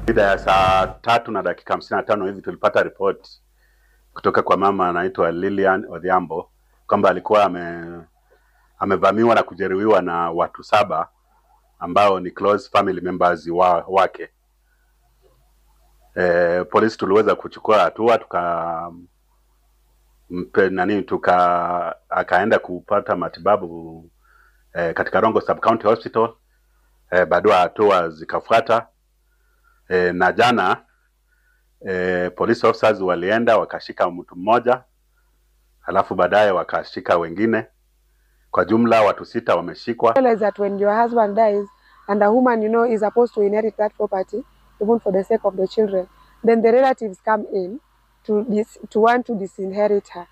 Mida ya saa tatu na dakika hamsini na tano hivi tulipata ripoti kutoka kwa mama anaitwa Lilian Odhiambo kwamba alikuwa ame, amevamiwa na kujeruhiwa na watu saba ambao ni close family members wa, wake. E, polisi tuliweza kuchukua hatua tuka mpe, nani tuka akaenda kupata matibabu e, katika Rongo Sub County Hospital e, baadaye hatua zikafuata e, na jana e, police officers walienda wakashika mtu mmoja halafu baadaye wakashika wengine. Kwa jumla watu sita wameshikwa. realize that when your husband dies and a woman you know is supposed to inherit that property even for the sake of the children then the relatives come in to dis to want to disinherit her